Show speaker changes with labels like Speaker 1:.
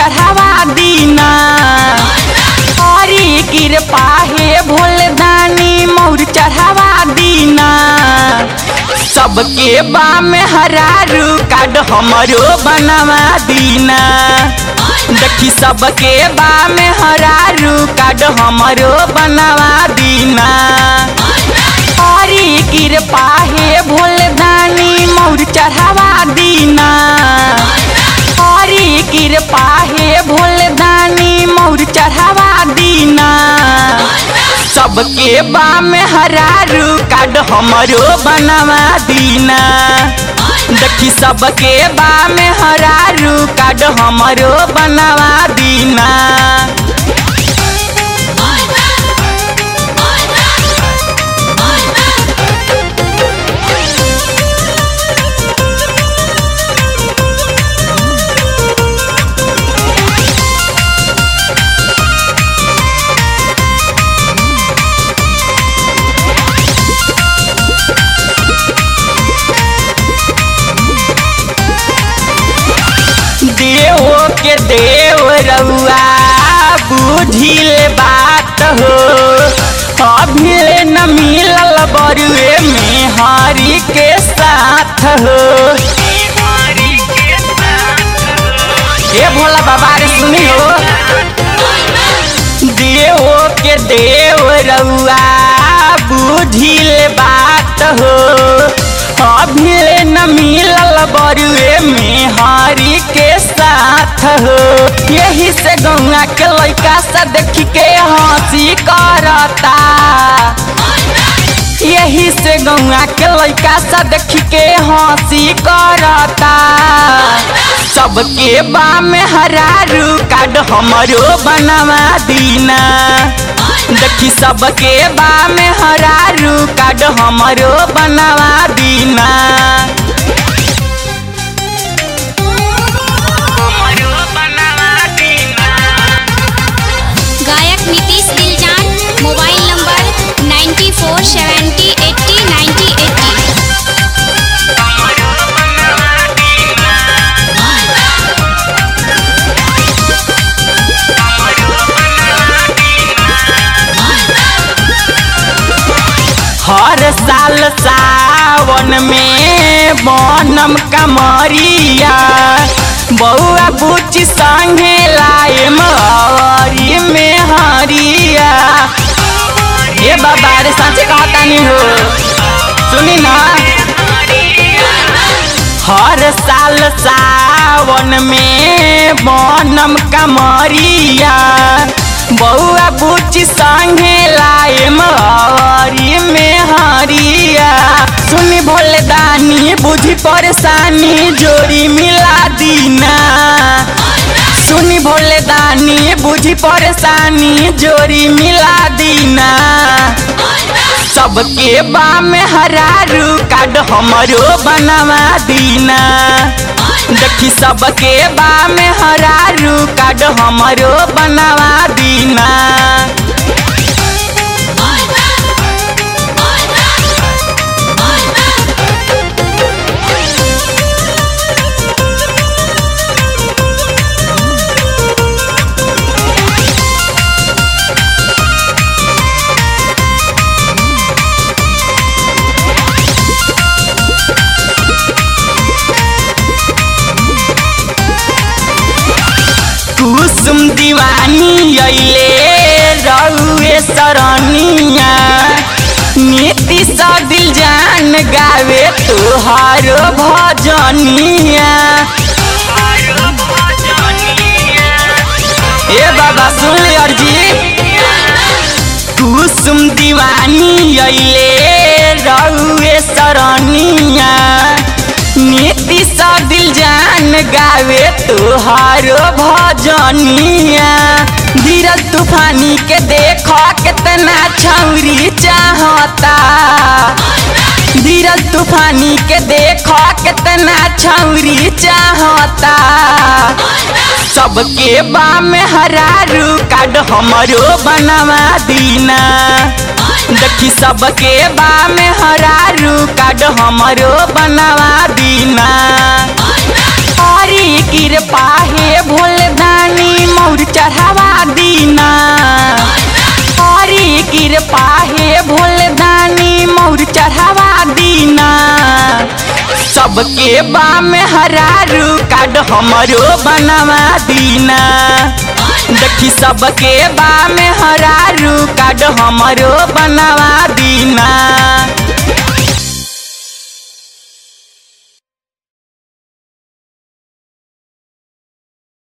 Speaker 1: चढ़ावा दीना हरी कृपा हे भोले दानी मोर चढ़ावा दीना सबके बा में हरारू काड हमरो बनवा दीना देखी सबके बा में हरारू काड हमरो बनवा दीना हरी कृपा हे भोले दानी मोर चढ़ावा दीना हरी कृपा हे भोले दानी मोर चढ़ावा दीना सबके बा में हरारू काड हमरो बनवा दीना देखी सबके बा में हरारू काड हमरो बनवा दीना देव के देव रउआ बुझिल बात हो अभिले न मिलल बरुए में हरि के साथ हो ए भोला बाबा रे सुनी हो देव के देव रउआ बुझिल बात हो अभिले न मिलल बरुए में हरि के साथ हो यही से गौआ के लैका से देख के हंसी करता यही से गौआ के लैका से देख के हंसी करता सबके बा में हरारू काड हमरो बनवा दीना देखी सबके बा में हरारू काड हमरो बनवा दीना
Speaker 2: गायक नीतीश दिलजान mobile number ninety four seventy eighty ninety eighty
Speaker 1: हर साल सावन में बनम कमरिया बउआ बुची संगे लाए मरी में हरिया ये बाबा रे सच कहता नहीं हो सुनी ना हर साल सावन में बनम कमरिया बउआ बुची संगे लाए मरी में हरिया सुनी भोले दानी बुझी परेशानी जोड़ी मिला दीना सुनी भोले दानी बुझी परेशानी जोड़ी मिला दीना सबके बा में हरारू काड हमरो बनवा दीना देखी सबके बा में हरारू काड हमरो बनवा दीना कुसुम दीवानी अइले रउए सरनिया नीति सा दिल जान गावे तुहारो भजनिया ए बाबा सुन ले अर्जी कुसुम दीवानी अइले रउए सरनिया नीति सा दिल जान गावे तुहारो भजनिया धीरज तूफानी के देखो कितना छौरी चाहता धीरज तूफानी के देखो कितना छौरी चाहता सबके बा में हरारू काड हमरो बनवा दीना देखी सबके बा में हरारू काड हमरो बनवा दीना हरी कृपा हे भोले दानी पाहे भोले दानी मोर चढ़ावा दीना सबके बा में हरारू काड हमरो बनवा दीना देखी सबके बा में हरारू काड हमरो बनवा दीना